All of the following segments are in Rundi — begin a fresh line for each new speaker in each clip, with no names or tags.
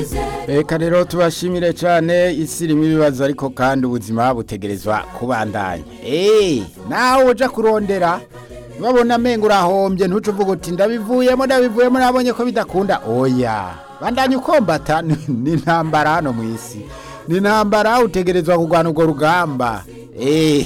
reka rero tubashimire cyane isi irimo ibibazo ariko kandi ubuzima butegerezwa kubandanya eee nawe ujya kurondera babona amenyo urahombye ntuce uvuga uti ndabivuyemo ndabivuyemo nabonye ko bidakunda oya bandanya ukombata ni intambara hano mu isi ni intambara utegerezwa kurwana urwo rugamba eee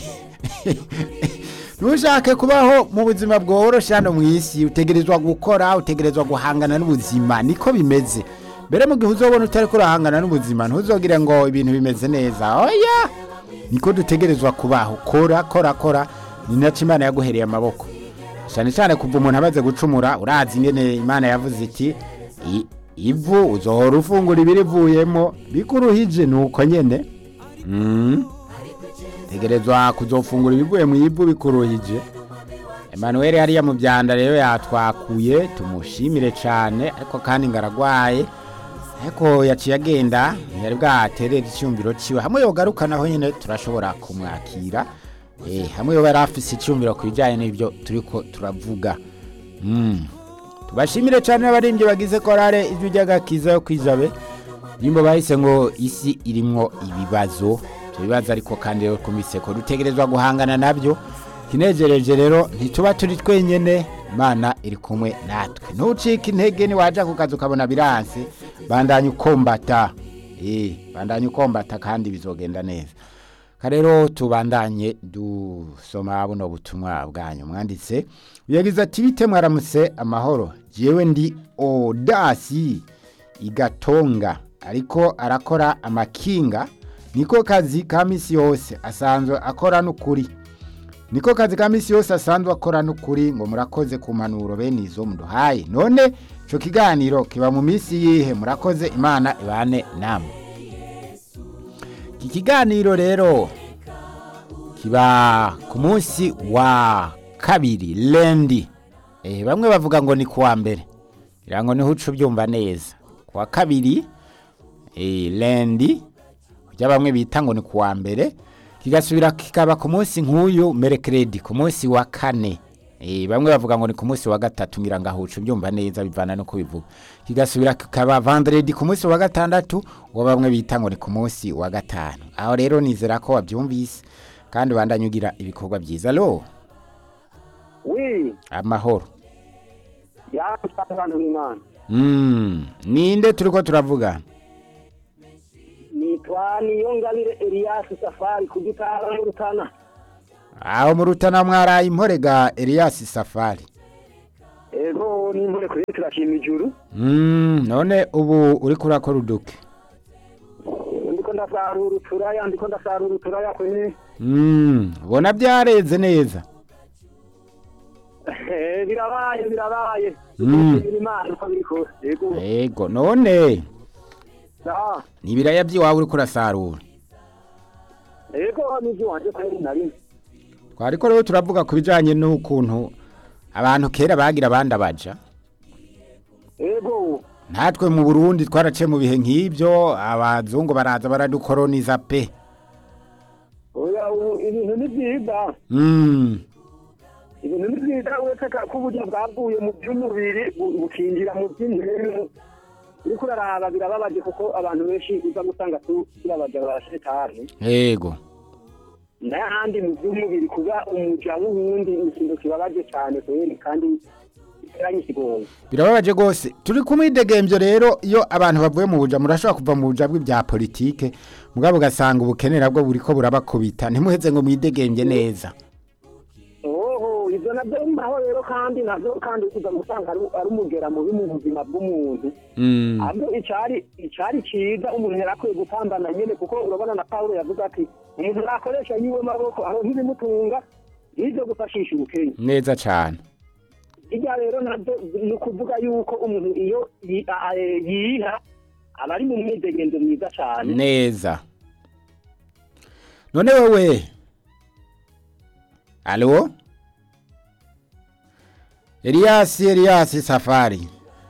ntushake kubaho mu buzima bworoshye hano mu isi utegerezwa gukora utegerezwa guhangana n'ubuzima niko bimeze mbere mu gihe uzobona utari kurahangana n'ubuzima ntuzogire ngo ibintu bimeze neza oya niko dutegerezwa kubaho kora kora kora ni nacyo imana yaguhereye amaboko cyane cyane kuva umuntu amaze gucumura urazi ingene imana yavuze iti "I- ivu uzohora ufungura ibirivuyemo bikuruhije ni uko nyene Mm. tegerezwa kuzofungura ibivuye mu ivu bikuruhije Emmanuel hariya mu byanda rero yatwakuye tumushimire cyane ariko kandi ngaragwaye ariko yaciye agenda ntiyari bwaterera icyumviro ciwe hamwe yogaruka naho nyine turashobora kumwakira eh, hamwe yoba yari afise icyumviro ku bijyanye n'ibyo turiko turavuga mm. tubashimire cyane n'abaririmbyi bagize korale ijwi ry'agakiza yo kwijabe nimba bahise ngo isi irimwo ibibazo ibyo bibazo ariko kandi rero kumise ko dutegerezwa guhangana nabyo kinejereje rero ntituba turi twenyene imana iri kumwe natwe ntucike intege niwaja ku kazi ukabona biranse bandanya ukombata eh bandanya ukombata kandi bizogenda neza karero tubandanye dusoma buno butumwa bwanyu mwanditse yagize ati bite mwaramutse amahoro jewe ndi odasi igatonga ariko arakora amakinga niko kazi ka misi yose asanzwe akora n'ukuri niko kazi ka misi yose asanzwe akora n'ukuri ngo murakoze ku mpanuro bene izo muduhaye none ico kiganiro kiba mu misi yihe murakoze imana ibane namwe iki kiganiro rero kiba ku munsi wa kabiri lendi eh, bamwe bavuga ngo ni kuwa mbere ngira ngo niho uca ubyumva neza kuwa kabiri eh, lendi ujya bamwe bita ngo ni kuwa mbere kigasubira kikaba ku munsi nk'uyu merekeredi ku munsi wa kane Eh, bamwe bavuga ngo ni ku munsi wa gatatu ngira ngo ahuca ubyumva neza bivana no kubivuga kigasubira kikaba vandredi ku munsi wa gatandatu uwo bamwe bita ngo ni ku munsi wa gatanu aho rero nizera ko wabyumvise kandi ubandanye ugira ibikorwa byiza lo
wi
amahoro
yamusanganira imana
Mm, ninde turiko turavuga
nitwa niyongabire eliyasi safari ku gitara mu rutana
aho mu rutana mwaraye imporega Elias Safari
ego n'impore kuri turashima ijuru
Mm, none ubu uri kurakora uduke
ndiko ndasarura uturaya ndiko ndasarura uturaya kwe
Mm, ubona byareze neza
Eh, birabaye birabaye
Mm.
Dushimira imana uko biri kose ego
ego none
Ah,
ni ibiraya by'iwawe uri kurasarura
ego n'ivyo wanje kweri nari
twariko rero turavuga ku bijanye n'ukuntu abantu kera bagira abandi abaja
ego
natwe mu burundi twaraciye mu bihe nk'ibyo abazungu baraza baradukoroniza pe
oya ubu ibintu ni byiza
Mm,
ibintu ni byiza uretse ka- ko uburyo bwavuye mu by'umubiri bu- bukinjira mu by'intemu uriko uraraba birababaje kuko abantu benshi uza gusanga tu- turabaja barashetani
ego
n'ahandi mu by'umubiri kuba umuja w'uwundi ni ikintu kibabaje cyane kweri kandi giteranye ikigongo
birababaje rwose turi kumwidegemvyo rero iyo abantu bavuye mu buja murashobora kuva mu buja bw'ibya politike mugabo ugasanga ubukene nabwo buriko burabakubita ntimuheze ngo mwidegemvye neza
oho ibyo nabyo bibaho rero kandi nabyo kandi uza gusanga ari ari umugera mubi mu buzima bw'umuntu
Mm,
ahubwo icari icari ciza umuntu yari akwiye gupambana nyene kuko urabona na pawulo yavuze ati umuntu nakoresha yiwe maboko aho ntibimutunga n'ivyo gufashisha ubukenya
neza cane
irya rero nabyo ni ukuvuga yuko umuntu iyo yi- a- a- yiha aba ari mu mwidegenzo mwiza cane
neza none wewe alo eliyasi eliyasi safari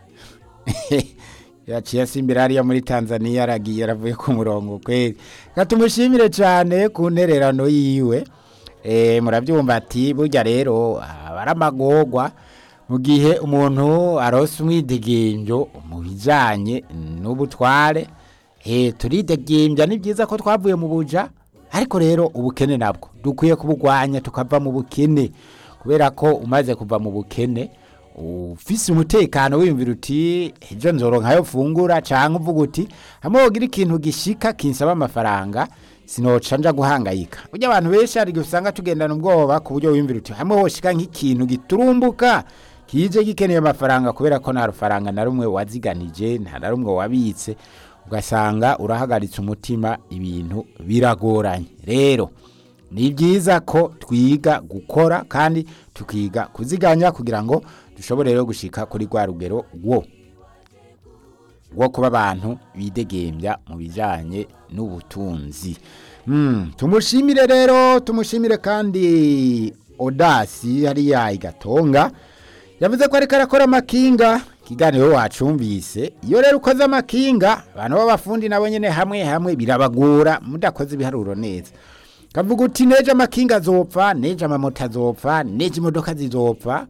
yaciye asimbira hariya muri tanzania aragiye aravuye ku murongo kweri katumushimire cyane ku ntererano yiwe Eh, murabyumva ati burya rero aba ari amagorwa mu gihe umuntu arose umwidegemvyo mu bijanye n'ubutware eh turidegembya ni byiza ko twavuye mu buja ariko rero ubukene nabwo dukwiye kubugwanya tukava mu bukene kubera ko umaze kuva mu bukene ufise umutekano wiyumvira uti ejo nzoronka ayo fungura canke uvuga uti hamwe wogira ikintu gishika kinsaba amafaranga sinoca nja guhangayika burya abantu benshi hari igihe usanga tugendana ubwoba ku buryo wiyumvira uti hamwe hoshika nk'ikintu giturumbuka kije gikeneye amafaranga kubera ko nta rufaranga na rumwe waziganije nta na rumwe wabitse ugasanga urahagaritse umutima ibintu biragoranye rero ni byiza ko twiga gukora kandi tukiga kuziganya kugira ngo dushobore rero gushika kuri rwa rugero wo wo kuba abantu bidegembya mu bijyanye n'ubutunzi Mm, tumushimire rero tumushimire kandi odasi hariya igatonga yavuze ko ariko arakora amakinga ikiganiro wacumvise iyo rero ukoze amakinga abantu b'abafundi nabo nyine hamwe hamwe birabagora mudakoze ibiharuro neza kavuga uti neje amakinga azopfa neje amamoto azopfa neje imodoka zizopfa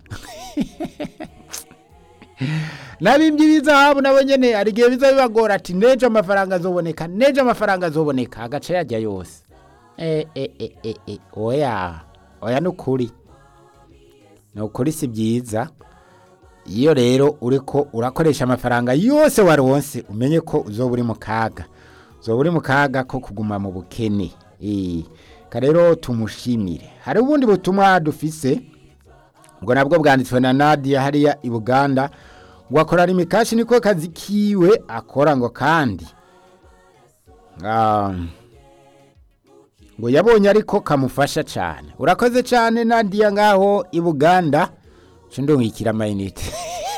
nabimbye ibizahabu nabo nyene hari igihe biza bibagora ati neje amafaranga azoboneka neje amafaranga azoboneka agace yajya yose e, e, e, e, e. oya oya ni ukuri ni ukuri si byiza iyo rero uriko urakoresha amafaranga yose waronse umenye ko uzoba uri mu kaga uzoba uri mu kaga ko kuguma mu bukene Eh, ka rero tumushimire hari ubundi butumwa dufise ubwo nabwo bwanditswe na Nadia hariya i Buganda ngo akora imikashi niko kazi kiwe akora ngo kandi um, ngo yabonye ariko kamufasha cyane urakoze cyane Nadia ngaho i Buganda cundungikira amayinite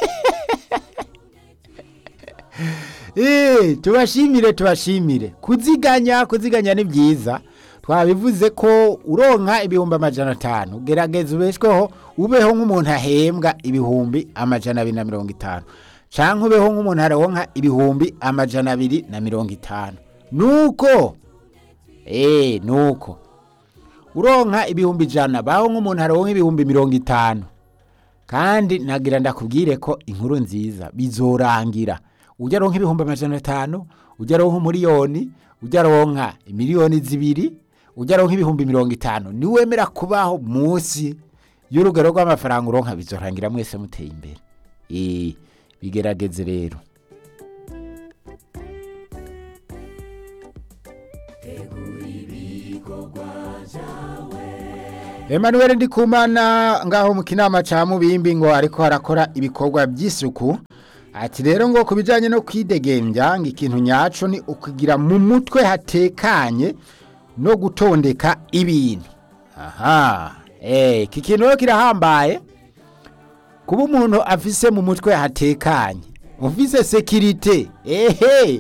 Eh, tubashimire tubashimire kuziganya kuziganya ni byiza twabivuze ko uronka ibihumbi amajana atanu gerageza ubeshweho ubeho nk'umuntu ahembwa ibihumbi amajana abiri na mirongo itanu canke ubeho nk'umuntu aronka ibihumbi amajana abiri na mirongo itanu nuko eh nuko uronka ibihumbi ijana baho nk'umuntu aronka ibihumbi mirongo itanu kandi nagira ndakubwire ko inkuru nziza bizorangira ujya aronka ibihumbi amajana atanu ujya aronka umuriyoni ujya aronka imiliyoni zibiri ujya aronka ibihumbi mirongo itanu niwemera kubaho munsi y'urugero rw'amafaranga uronka bizorangira mwese muteye imbere Eh, bigerageze rero Emmanuel Ndikumana ngaho mu kinama ca Mubimbi ngo ariko harakora ibikorwa by'isuku ati rero ngo kubijanye no kwidegembya ngo ikintu nyaco ni ukugira mu mutwe hatekanye no gutondeka ibintu aha eh iki kintu rero kirahambaye kuba umuntu afise mu mutwe hatekanye ufise sekirite ehe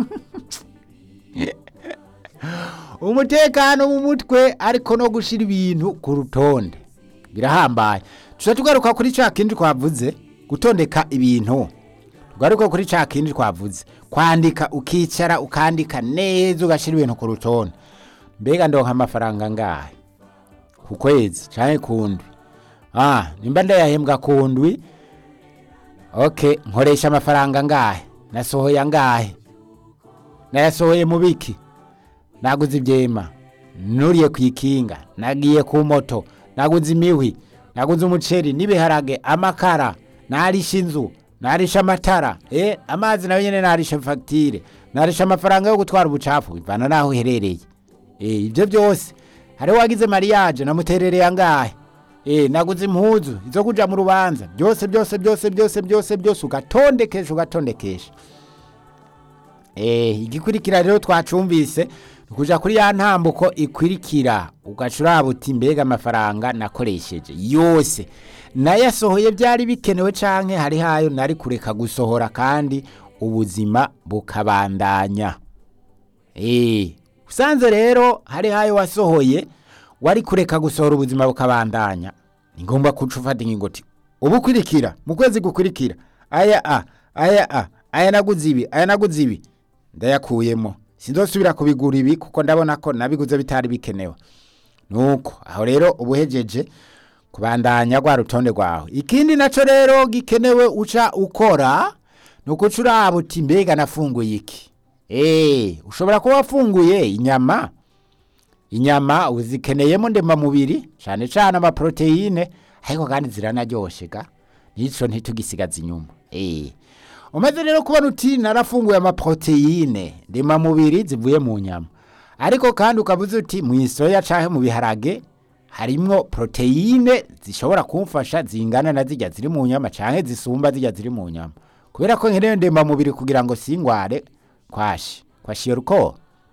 umutekano mu mutwe ariko no gushira ibintu ku rutonde birahambaye tuca tugaruka kuri ca kindi twavuze gutondeka ibintu tugaruka kuri ca kindi twavuze kwandika ukicara ukandika neza ugashira ibintu ku rutonde mbega ndonka amafaranga ngahe ku kwezi canke ku ndwi ah nimba ndayahembwa ku ndwi okay nkoresha amafaranga ngahe nasohoye angahe nayasohoye mu biki naguze ibyema nuriye ku ikinga nagiye ku moto naguze imihwi naguze umuceri n'ibiharage amakara narisha inzu narisha amatara eh amazi nayo nyene narisha fagitire narisha amafaranga yo gutwara ubucafu bivana naho uherereye eh ibyo byose hariho wagize mariage namuterereye angahe eh naguze impuzu izo kuja mu rubanza byose byose byose byose byose byose ugatondekesha ugatondekesha eh igikurikira rero twacumvise kuja kuri ya ntambuko ikwirikira ugacuraba uti mbega amafaranga nakoresheje yose nayasohoye byari bikenewe canke hari hayo nari kureka gusohora kandi ubuzima bukabandanya eh usanze rero hari hayo wasohoye wari kureka gusohora ubuzima bukabandanya ni ngombwa kuca ufata ingingo uti ubukurikira mu kwezi gukurikira aya a aya a aya naguze ibi aya naguze ibi ndayakuyemo sinzosubira kubigura ibi kuko ndabona ko nabiguze bitari bikenewe nuko aho rero ubuhejeje kubandanya rwa rutonde rwawe ikindi naco rero gikenewe uca ukora ni ukuca uraba uti mbega nafunguye iki Eh, ushobora kuba wafunguye inyama inyama uzikeneyemo ndemamubiri cyane cyane amaproteine ariko kandi ziranaryoshe ga nico ntitugisigaza inyuma eh umaze rero kubona uti narafunguye amaproteine ndemamubiri zivuye mu nyama ariko kandi ukavuze uti mu isoya canke mu biharage harimwo proteine zishobora kumfasha zingana na zirya ziri mu nyama canke zisumba zirya ziri mu nyama kubera ko nkeneye ndemamubiri kugira ngo singware kwashi kwashiye ruko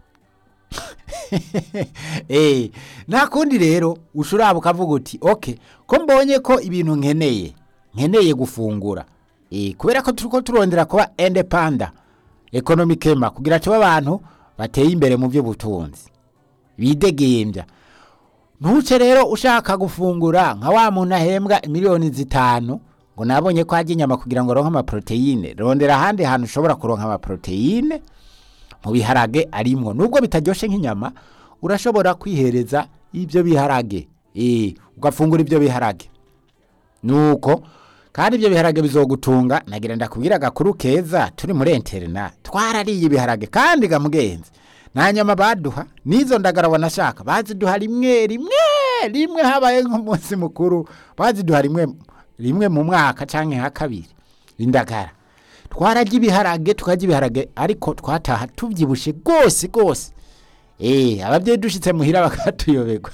eh nta kundi rero ushuraba ukavuga uti okay ko mbonye ko ibintu nkeneye nkeneye gufungura eh kubera ko turiko turondera kuba independent economically kugira tuba abantu bateye imbere mu by'ubutunzi bidegembya ntuce rero ushaka gufungura nka wa muntu ahembwa miliyoni zitanu ngo nabonye ko hajya inyama kugira ngo ronke amaproteine rondera ahandi hantu ushobora kuronka amaproteine mu biharage arimwo nubwo bitaryoshe nk'inyama urashobora kwihereza ibyo biharage eh ugafungura ibyo biharage nuko kandi ibyo biharage bizogutunga nagira ndakubwira agakuru keza turi muri interna twarariye ibiharage kandi gamugenzi nta nyama baduha n'izo ndagara wanashaka baziduha rimwe rimwe rimwe habaye nk'umunsi mukuru baziduha rimwe rimwe mu mwaka canke ha kabiri indagara twararya ibiharage tukarya ibiharage ariko twataha tubyibushe rwose rwose eh ababyeyi dushitse muhira bakatuyoberwa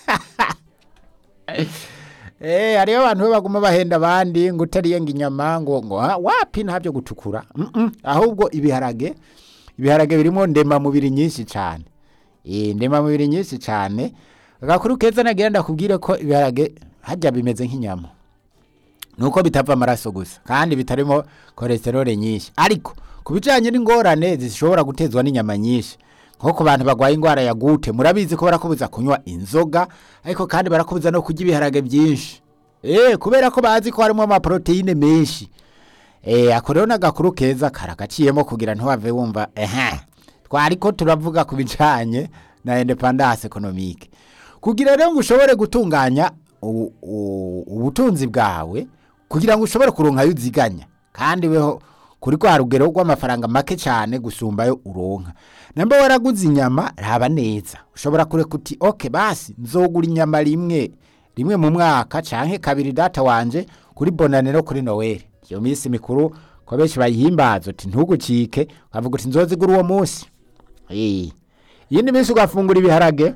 Eh hariyo abantu be baguma bahenda abandi ngo utariye ngo inyama ngo ngo ha, wapi ntabyo gutukura mm -mm, ahubwo ibiharage ibiharage birimo ndema mubiri nyinshi cyane eh ndema mubiri nyinshi cyane agakuru keza nagira ndakubwire ko ibiharage hajya bimeze nk'inyama nuko bitava amaraso gusa kandi bitarimo cholesterol nyinshi ariko ku bijanye n'ingorane zishobora gutezwa n'inyama nyinshi nko ku bantu bagwaye ingwara ya gute murabizi ko barakubuza kunywa inzoga ariko kandi barakubuza no kurya ibiharage byinshi eh kubera ko bazi ko harimo amaproteine menshi eh ako rero n'agakuru keza karagaciyemo kugira ntiwave wumva ehe twariko turavuga ku bijanye na independance economique kugira rero ngo ushobore gutunganya u- u- ubutunzi bwawe kugira ngo ushobore kuronka ayo uziganya kandi weho kuri kwa rugero rw'amafaranga make cyane gusumbayo uronka namba waraguze inyama raba neza ushobora kureka uti oke basi nzogura inyama rimwe rimwe mu mwaka canke kabiri data wanje kuri bonaniro kuri noweli iyo minsi mikuru ko benshi bayihimbaza uti ntugucike ukavuga uti nzozigura uwo munsi Eh. iyindi minsi ugafungura ibiharage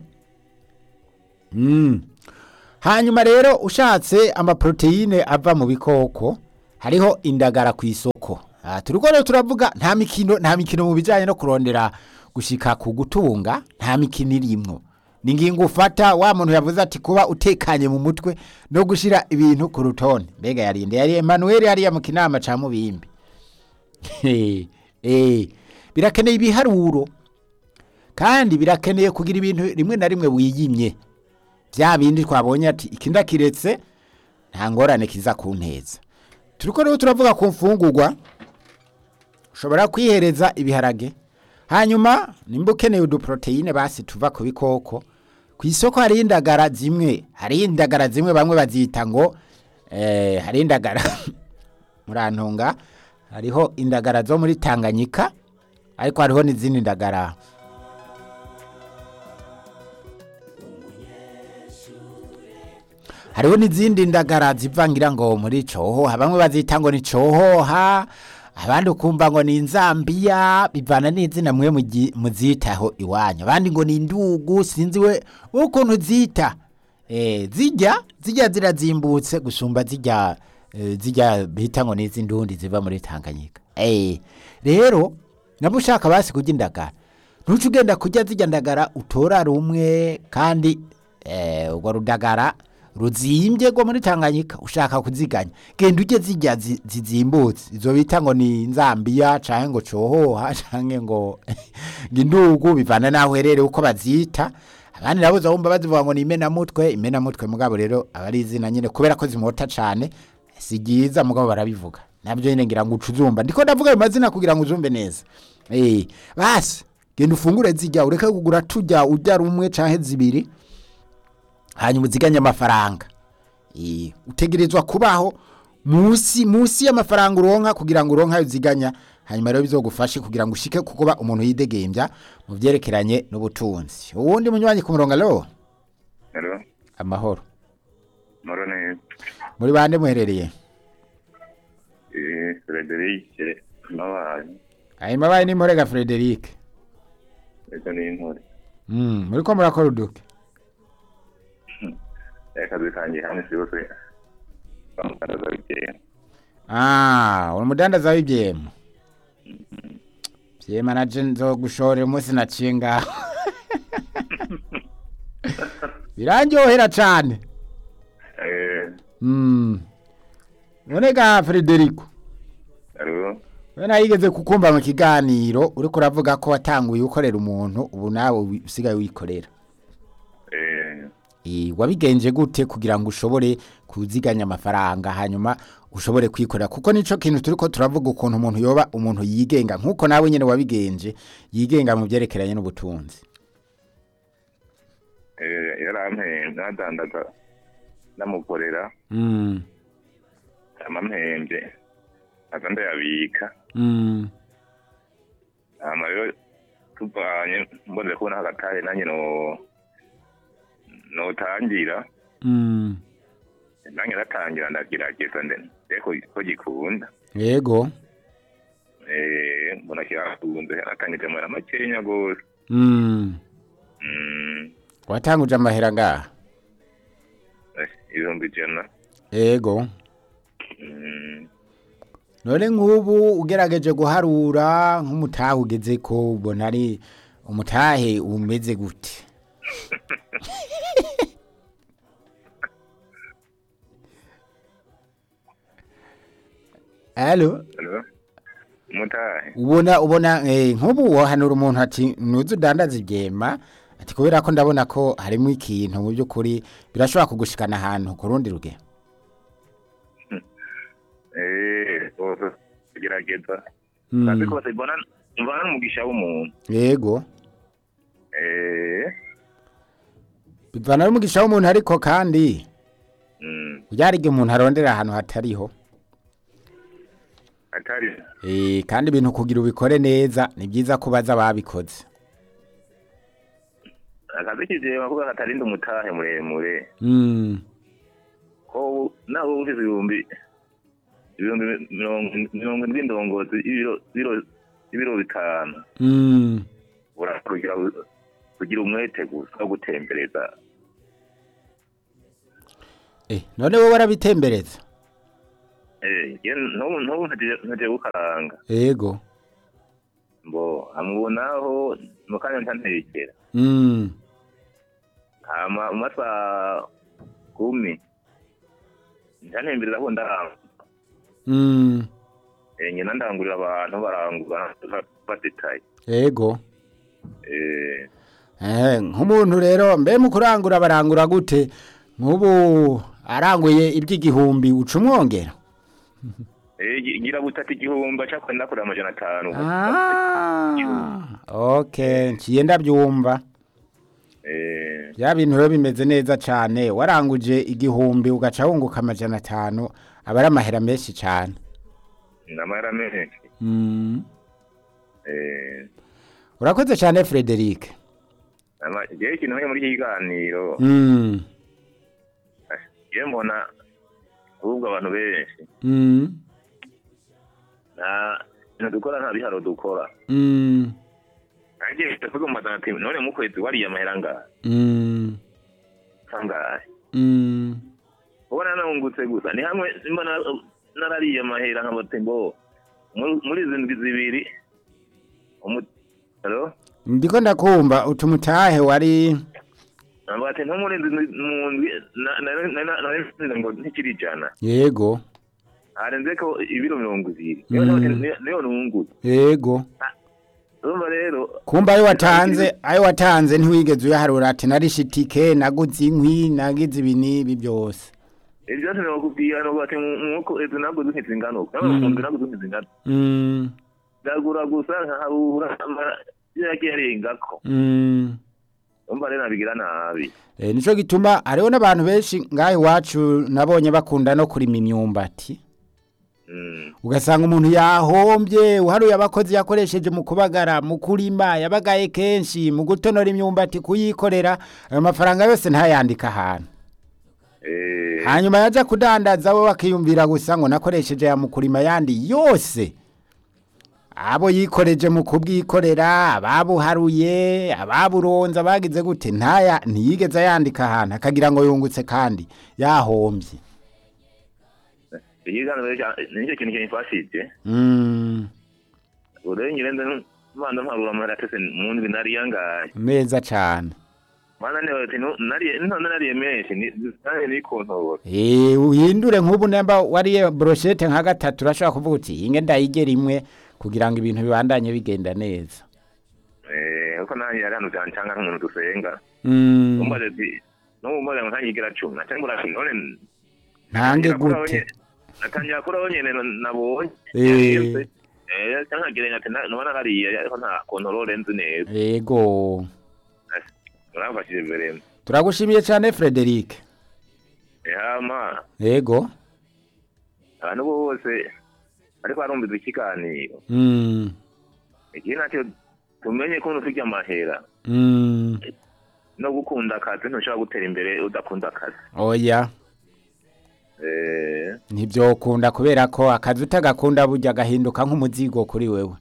Mm. hanyuma rero ushatse amaproteine ava mu bikoko hariho indagara ku isoko Ah, turiko rero turavuga nta mikino nta mikino mu bijanye no kurondera gushika ku gutunga nta mikino irimwo ni ngingo ufata wa muntu yavuze ati kuba utekanye mu mutwe no gushira ibintu ku rutonde mbega yarinde yari Emmanuel yari mu kinama ca mubimbi Eh, eh, birakeneye ibiharuro kandi birakeneye kugira ibintu rimwe na rimwe wiyimye bya bindi twabonye ati iki ndakiretse nta ngorane kiza kunteza turiko rero turavuga ku mfungurwa ushobora kwihereza ibiharage hanyuma nimba ukeneye uduproteine basi tuva ku bikoko ku isoko hari indagara zimwe hari indagara zimwe bamwe bazita ngo eh, hari indagara murantunga hariho indagara zo muri tanganyika ariko hariho n'izindi ndagara hariho n'izindi ndagara zivangira ngo muri cohoha bamwe bazita ngo ni cohoha abandi ukumva ngo ni inzambiya bivana n'izina mwe mugi- muzitaho iwanyu abandi ngo ni indugu sinzi we ukuntu zita eh, zijya zijya zirazimbutse gusumba zijya eh, zijya bita ngo ni iz'indundi ziva muri tanganyika eh, rero nabo ushaka basi kurya indagara ntuce ugenda kurya zijya ndagara utora rumwe kandi eh, urwo rudagara ruzimbye rwo muri tanganyika ushaka kuziganya genda ujye zijya zi- zizimbutse izo bita ngo ni nzambiya canke ngo cohoha canke ngo ngo indugu bivana naho uherereye uko bazita abandi nabo uzabumva bazivuga ngo ni imenamutwe imenamutwe mugabo rero aba ari izina nyine kubera ko zimota cane si ryiza mugabo barabivuga nabyo nyine ngira ngo uca uzumva ndiko ndavuga ayo mazina kugira ngo uzumve neza eh basi genda ufungure zijya ureke kugura tujya urya rumwe canke zibiri hanyuma uziganye amafaranga Eh, utegerezwa kubaho musi musi y'amafaranga uronka kugira ngo uronka ayo uziganya hanyuma rero bizogufashe kugira ngo ushike kukuba umuntu yidegembya mu vyerekeranye n'ubutunzi uwundi munywanyi ku murongo alo
Hello,
amahoro
moro neza.
muri bande muherereye
Eh, Frederic Mabanyi,
hanyuma baye ni murega Frederic
ejo ni intore.
mm, muriko murakora uduke
Akazi kanjye hamwe si yose bamukandaza bikeye.
ah uri umudandaza w'ivyema vyema naje nzogushorera umunsi naciye ngaho birandyohera cane
Eh,
Mm. None ga Frederico,
hello.
we nayigeze kukumva mu kiganiro uriko uravuga ko watanguye ukorera umuntu ubu nawe wi- usigaye wikorera.
Eh,
Eh wabigenje gute kugira ngo ushobore kuziganya amafaranga hanyuma ushobore kwikorera kuko nico kintu turiko turavuga ukuntu umuntu yoba umuntu yigenga nkuko nawe nyene wabigenje yigenga mu vyerekeranye n'ubutunzi.
eh, yarampembe nadandaza ndamukorera
Mm.
amampembe aza ndayabika
Mm.
hama rero tuvanye mbonze kubona hagatahe nanjye no notangira
Mm.
nanjye natangira ndagerageza nde ko ko gikunda
Yego.
eh mbona kirakunze natangije amara makenya gose
Mm.
mm
Watanguje amahera ngaha.
eh, ibihumbi ijana
Yego.
mm
none nk'ubu ugerageje guharura nk'umutahe ugeze ko ubona ari umutahe umeze gute Alo
Hello? Mutahe.
ubona ubona eh, nk'ubu wohanura umuntu ati nuze udandaza ibyema ati kubera ko ndabona ko harimo ikintu mu by'ukuri birashobora kugushikana ahantu ku rundi ruge
Eh, bose gerageza.
Mm.
Kandi ko mbona mbona umugisha w'umuntu.
yego
Eh,
bivana n'umugisha w'umuntu ariko kandi
mm,
byarige umuntu arondera ahantu hatariho
atari
Eh, kandi ibintu kugira ubikore neza ni byiza ko baza babikoze
akazi kizema kuko katarinda umutahe muremure.
Mm,
Ko naho ufite ibihumbi ibihumbi mirongo mirongo indwi ndongozi ibiro ibiro ibiro bitanu.
mm,
Urakugira kugira umwete gusa wo gutembereza.
eh, none wowe warabitembereza
Eh, ye ntubu ntubu ntaje gukaranga.
yego
Mbo amubonaho mukanya ntantekera.
Mm,
hama mu masaha kumi ntantembereza ko ndarangura
mm,
Eh, nyina ndangurira abantu barangura badetaye
yego
Eh,
Eh, nk'umuntu rero mbe mu kurangura barangura gute nk'ubu aranguye iby'igihumbi uca umwongera
eh, gi- gira butatu igihumbi aca kwenda kuri amajana atanu
Ah, okay nciye ndabyumva
Eh,
bya bintu rero bimeze neza cyane waranguje igihumbi ugaca wunguka amajana atanu aba ari amahera menshi cyane
namahera menshi
Mm.
Eh,
urakoze cyane frederic
ama- jewe ikintu nk'iyo muri iki kiganiro
Mm.
je mbona ahubwo abantu benshi
Mm.
nta bintu dukora nta biharo dukora
Mm.
nanjye ndavuga mu mazana ati none mu kwezi wariye amahera angahe
Mm.
angahe
Mm.
ubona nahungutse gusa ni hamwe mba na- narariye amahera nkabati ngo muri muri izi ndwi zibiri umu- Hello?
ndiko ndakumva utumutahe wari
Ntabwo ati nko muri izi ndwi mu ndwi na- na- na- na- nari nsize ngo ntikiri ijana
yego
harenze ko ibiro mirongo ibiri
Mm.
niyo nabati- niyo- niyo nungutse
yego
urumva rero
kumva ayo watanze ayo watanze ntiwigeze uyaharura ati narishe itike naguze inkwi nagize ibi n'ibi byose
ibyo byose nabakubwira nuko ati nk'uko izi naguze nk'izi nganuka
Mm.
mu ndwi naguze nk'izi nganuka
Mm.
ndagura gusa nkaharura ama- yagiye arengako
Mm.
umva rero nabigira nabi
Eh, nico gituma hariho n'abantu benshi ngaho iwacu nabonye bakunda no kurima imyumbati
Mm,
ugasanga umuntu yahombye uharuye abakozi yakoresheje mu kubagara mu kurima yabagaye kenshi mu gutonora imyumbati kuyikorera ayo mafaranga yose ntayandika ahantu
eh,
hanyuma yaja kudandaza we bakiyumvira gusa ngo nakoresheje ya mu kurima yandi yose abo yikoreje mu kubwikorera ababuharuye ababuronze abagize gute ntaya ntiyigeze yandika ahantu akagira ngo yungutse kandi yahombye
ikiganiro cya- nicyo kintu kimfashije
mm,
urengere nyirenze mbanza mparura amahera atese mu ndwi nariya ngahe
neza cane
mana niba ati "Nu- nariye none nariye menshi ni nanjye nikontora
Eh, uhindure nk'ubu nemba wariye brochette nka gatatu urashobora kuvuga uti inge ndayigera imwe kugira ngo ibintu bibandanye bigenda neza
eh uko nanjye yari hano byancanga nk'umuntu dusenga
mm,
umbaze ati n'ubu mbaze ngo ntanyigira cumi naca mbura ati none
ntange
natangira kuraho
gute
nye- natangira kuraho nyene na- nabonye
Eh.
eh cyangwa nkagerenya ati na- noba narariye ariko nta kontorore nzi neza
yego
uramfashije mbere
turagushimiye cyane Frederic
hama
yego
abantu bose ariko barumviza ikiganiro
mm,
igihe nacyo tumenye ko ufite amahera
mm,
no gukunda akazi ntushobora gutera imbere udakunda akazi
oya
eh
ntibyokunda kubera ko akazi utagakunda burya gahinduka nk'umuzigo kuri wewe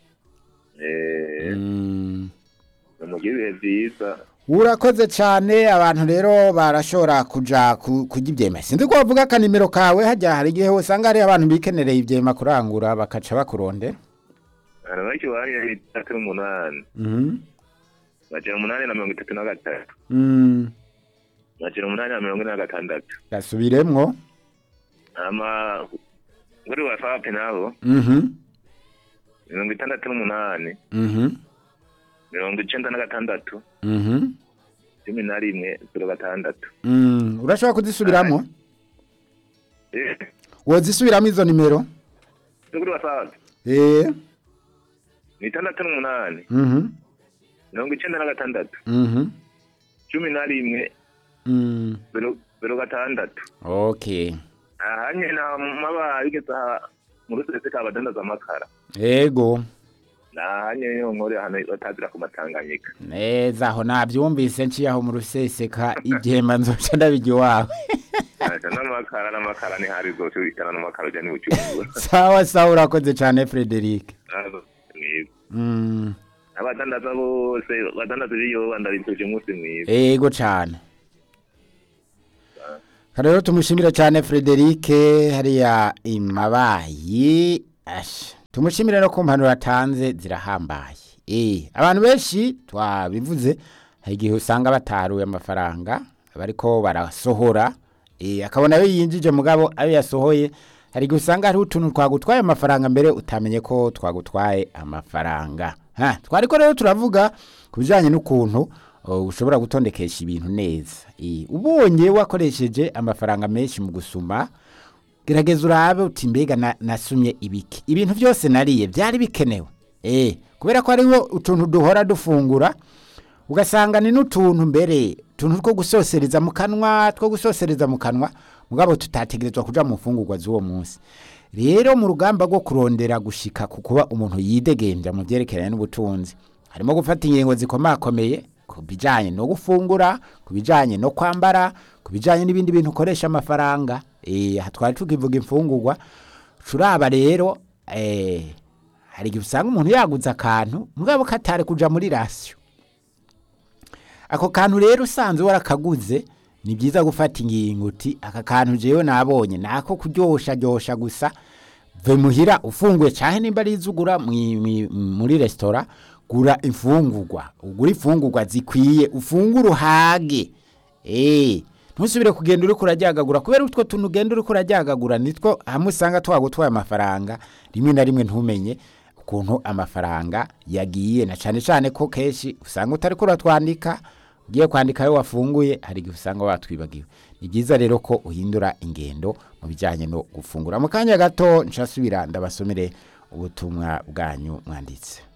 eh
mm.
mugire ibihe byiza
urakoze cyane abantu rero barashobora kuja ku- kurya ibyema sinzi ko wavuga akanimero kawe hajya hari igihe usanga hari abantu bikenereye ibyema kurangura bakaca bakurondera
hari benshi bari itatu n'umunani
Mhm.
magana umunani na mirongo itatu na gatatu
Mm,
magana umunani na mirongo ine na gatandatu
gasubiremwo
ama kuri wasapu nabo
Mhm,
mirongo itandatu n'umunani
mhm,
mirongo icenda na gatandatu
mhm,
cumi na rimwe zero gatandatu
mm. urashobora kuzisubiramwo
Eh,
wozisubiramo izo nimero
kuri wasapu
eh
ni itandatu n'umunani
mhm,
mirongo icenda na gatandatu
mhm,
cumi na rimwe
mm.
zero zero gatandatu
okay
aha nyine maba bigeze aha mu rusese kabadandaza amakara
yego
aha nyine niho nkore ahantu batazira ku matanganyika
neza aho nabyumvise nciye aho mu ruseseka igihemba nzoca ndabijya iwawe
Asa n'amakara n'amakara ni hari zose wikana n'amakara ujya n'ibucumbura
sawa sawa urakoze cyane Frederic
mwiza
mm.
abadandaza bose badandaza ibiyoba ndabituje umunsi mwiza
ego cyane rero tumushimire cyane Frederic hariya imabayi ash tumushimire no ku mpanuro atanze zirahambaye eh abantu benshi twabivuze hari igihe usanga bataruye amafaranga bariko barasohora eh akabona ayo yinjije mugabo ayo yasohoye hari igihe usanga hariho utuntu twagutwaye amafaranga mbere utamenye ko twagutwaye amafaranga ha twariko rero turavuga ku bijyanye n'ukuntu uh, ushobora gutondekesha ibintu neza Eh, ubonye wakoresheje amafaranga menshi mu gusuma gerageza urabe uti mbega na- nasumye ibiki ibintu byose nariye byari bikenewe eh kubera ko hariho utuntu duhora dufungura ugasanga ni n'utuntu mbere utuntu two gusosereza mu kanwa two gusosereza mu kanwa mugabo tutategerezwa kuja mu mfungurwa z'uwo munsi rero mu rugamba rwo kurondera gushika ku kuba umuntu yidegenja mu byerekeranye n'ubutunzi harimo gufata ingingo zikomakomeye ku bijyanye no gufungura ku bijyanye no kwambara ku bijyanye n'ibindi bintu ukoresha amafaranga eh, aha twari tukivuga imfungurwa turaba rero eh, hari igihe usanga umuntu yaguze akantu mugabo katari kuja muri rasiyo ako kantu rero usanze warakaguze ni byiza gufata ingingo uti aka kantu jewe nabonye nako kuryosha ryosha gusa ve muhira ufunguye cyane nimba ari izugura muri resitora gura imfungurwa ugura imfungurwa zikwiye ufungure uhage eh ntusubire kugenda uri kurajyagagura kubera utwo tuntu ugenda uri kurajyagagura nitwo hamwe usanga twagutwaye amafaranga rimwe na rimwe ntumenye ukuntu amafaranga yagiye na cyane cyane ko kenshi usanga utari kuratwandika ugiye kwandika ayo wafunguye hari igihe usanga watwibagiwe ni byiza rero ko uhindura ingendo mu bijyanye no gufungura mu kanya gato nshasubira ndabasomere ubutumwa bwanyu mwanditse